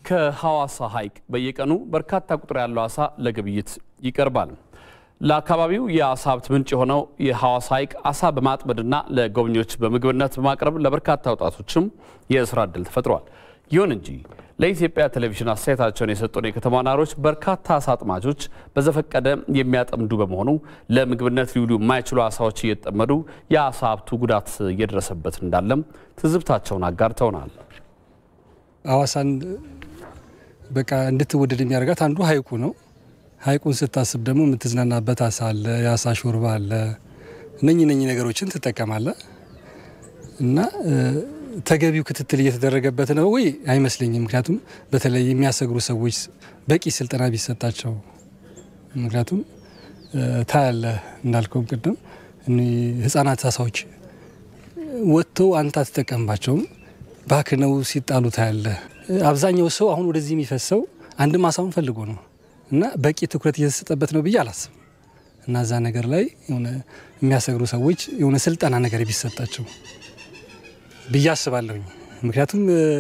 ከሐዋሳ ሐይቅ በየቀኑ በርካታ ቁጥር ያለው አሳ ለግብይት ይቀርባል። ለአካባቢው የአሳ ሀብት ምንጭ የሆነው የሐዋሳ ሐይቅ አሳ በማጥመድና ለጎብኚዎች በምግብነት በማቅረብ ለበርካታ ወጣቶችም የስራ ዕድል ተፈጥሯል። ይሁን እንጂ ለኢትዮጵያ ቴሌቪዥን አስተያየታቸውን የሰጡን የከተማ ነዋሪዎች በርካታ አሳ አጥማጆች በዘፈቀደ የሚያጠምዱ በመሆኑ ለምግብነት ሊውሉ የማይችሉ አሳዎች እየተጠመዱ የአሳ ሀብቱ ጉዳት እየደረሰበት እንዳለም ትዝብታቸውን አጋርተውናል። ሐዋሳን በቃ እንድትወደድ የሚያደርጋት አንዱ ሐይቁ ነው። ሐይቁን ስታስብ ደግሞ የምትዝናናበት አሳ አለ፣ የአሳ ሾርባ አለ። እነኚህ እነኚህ ነገሮችን ትጠቀማለህ እና ተገቢው ክትትል እየተደረገበት ነው ወይ አይመስለኝም። ምክንያቱም በተለይ የሚያሰግሩ ሰዎች በቂ ስልጠና ቢሰጣቸው፣ ምክንያቱም ታያለህ እንዳልከውም ቅድም ህጻናት አሳዎች ወጥተው አንተ አትጠቀምባቸውም፣ ባክነው ሲጣሉ ታያለህ። አብዛኛው ሰው አሁን ወደዚህ የሚፈሰው አንድም አሳውን ፈልጎ ነው እና በቂ ትኩረት እየተሰጠበት ነው ብዬ አላስብም። እና እዛ ነገር ላይ የሆነ የሚያሰግሩ ሰዎች የሆነ ስልጠና ነገር ቢሰጣቸው ብዬ አስባለሁኝ። ምክንያቱም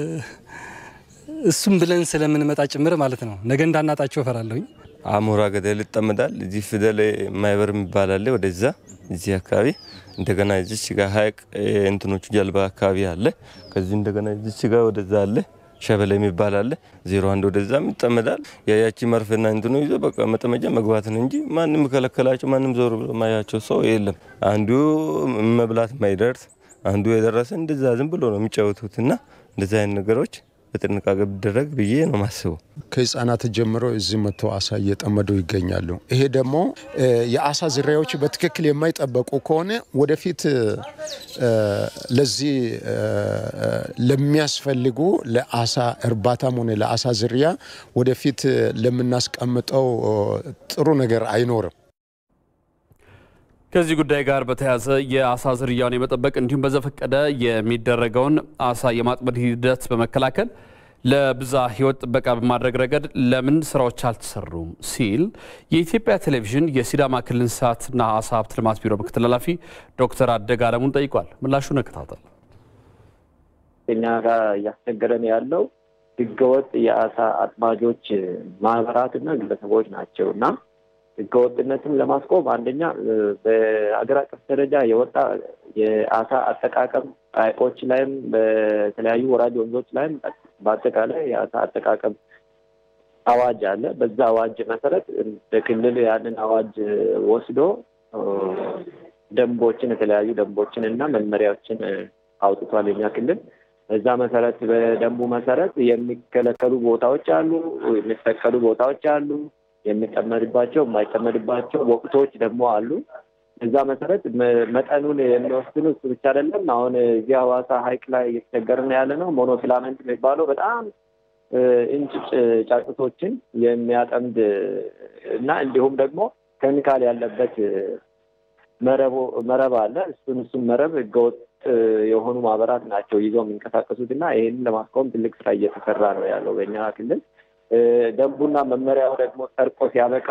እሱም ብለን ስለምንመጣ ጭምር ማለት ነው። ነገ እንዳናጣቸው እፈራለሁኝ። አሞራ ገደል ይጠመዳል። እዚህ ፊደል ማይበር የሚባል አለ። ወደዛ እዚህ አካባቢ እንደገና እዚች ጋር ሀይቅ እንትኖቹ ጀልባ አካባቢ አለ። ከዚህ እንደገና እዚች ጋር ወደዛ አለ ሸበሌ የሚባል አለ። ዜሮ አንድ ወደዛም ይጠመዳል። ያያቺ መርፌና እንትኑ ይዞ በቃ መጠመጃ መግባት ነው እንጂ ማንም ከለከላቸው ማንም ዞር ብሎ ማያቸው ሰው የለም። አንዱ መብላት ማይደርስ አንዱ የደረሰ እንደዛ ዝም ብሎ ነው የሚጫወቱት እና እንደዚህ አይነት ነገሮች በጥንቃቄ ቢደረግ ብዬ ነው ማስበው። ከህፃናት ጀምሮ እዚህ መጥተው አሳ እየጠመዱ ይገኛሉ። ይሄ ደግሞ የአሳ ዝርያዎች በትክክል የማይጠበቁ ከሆነ ወደፊት ለዚህ ለሚያስፈልጉ ለአሳ እርባታም ሆነ ለአሳ ዝርያ ወደፊት ለምናስቀምጠው ጥሩ ነገር አይኖርም። ከዚህ ጉዳይ ጋር በተያያዘ የአሳ ዝርያውን የመጠበቅ እንዲሁም በዘፈቀደ የሚደረገውን አሳ የማጥመድ ሂደት በመከላከል ለብዝሃ ሕይወት ጥበቃ በማድረግ ረገድ ለምን ስራዎች አልተሰሩም ሲል የኢትዮጵያ ቴሌቪዥን የሲዳማ ክልል እንስሳትና አሳ ሀብት ልማት ቢሮ ምክትል ኃላፊ ዶክተር አደግ አለሙን ጠይቋል። ምላሹን እንከታተል። እኛ ጋር እያስቸገረን ያለው ህገወጥ የአሳ አጥማጆች ማህበራትና ግለሰቦች ናቸው እና ህገወጥነትን ለማስቆም አንደኛ በሀገር አቀፍ ደረጃ የወጣ የአሳ አጠቃቀም ሐይቆች ላይም በተለያዩ ወራጅ ወንዞች ላይም በአጠቃላይ የአሳ አጠቃቀም አዋጅ አለ። በዛ አዋጅ መሰረት በክልል ያንን አዋጅ ወስዶ ደንቦችን የተለያዩ ደንቦችን እና መመሪያዎችን አውጥቷል የኛ ክልል። በዛ መሰረት በደንቡ መሰረት የሚከለከሉ ቦታዎች አሉ፣ የሚፈቀዱ ቦታዎች አሉ የሚጠመድባቸው የማይጠመድባቸው ወቅቶች ደግሞ አሉ። እዛ መሰረት መጠኑን የሚወስኑ እሱ ብቻ አይደለም። አሁን እዚህ ሐዋሳ ሐይቅ ላይ እየተቸገርን ያለ ነው። ሞኖፊላመንት የሚባለው በጣም እንጭጭ ጫጩቶችን የሚያጠምድ እና እንዲሁም ደግሞ ኬሚካል ያለበት መረብ አለ። እሱን እሱን መረብ ህገወጥ የሆኑ ማህበራት ናቸው ይዘው የሚንቀሳቀሱት እና ይህንን ለማስቆም ትልቅ ስራ እየተሰራ ነው ያለው በእኛ ክልል። ደንቡና መመሪያው ደግሞ ጸድቆ ሲያበቃ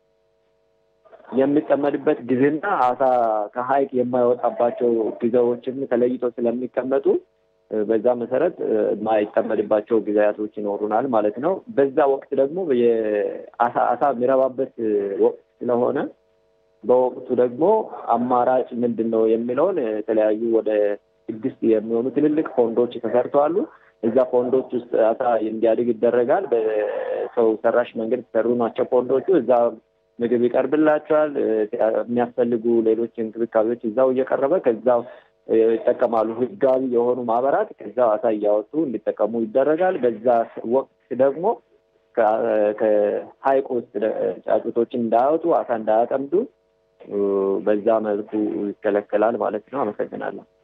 የሚጠመድበት ጊዜና አሳ ከሐይቅ የማይወጣባቸው ጊዜዎችም ተለይቶ ስለሚቀመጡ በዛ መሰረት የማይጠመድባቸው ጊዜያቶች ይኖሩናል ማለት ነው። በዛ ወቅት ደግሞ የአሳ አሳ የሚረባበት ወቅት ስለሆነ በወቅቱ ደግሞ አማራጭ ምንድን ነው የሚለውን የተለያዩ ወደ ስድስት የሚሆኑ ትልልቅ ፎንዶች ተሰርተዋሉ። እዛ ፎንዶች ውስጥ አሳ እንዲያድግ ይደረጋል። በሰው ሰራሽ መንገድ የተሰሩ ናቸው ፎንዶቹ። እዛ ምግብ ይቀርብላቸዋል። የሚያስፈልጉ ሌሎች እንክብካቤዎች እዛው እየቀረበ ከዛው ይጠቀማሉ። ህጋዊ የሆኑ ማህበራት ከዛው አሳ እያወጡ እንዲጠቀሙ ይደረጋል። በዛ ወቅት ደግሞ ከሐይቁ ውስጥ ጫጩቶችን እንዳያወጡ አሳ እንዳያጠምዱ በዛ መልኩ ይከለከላል ማለት ነው። አመሰግናለሁ።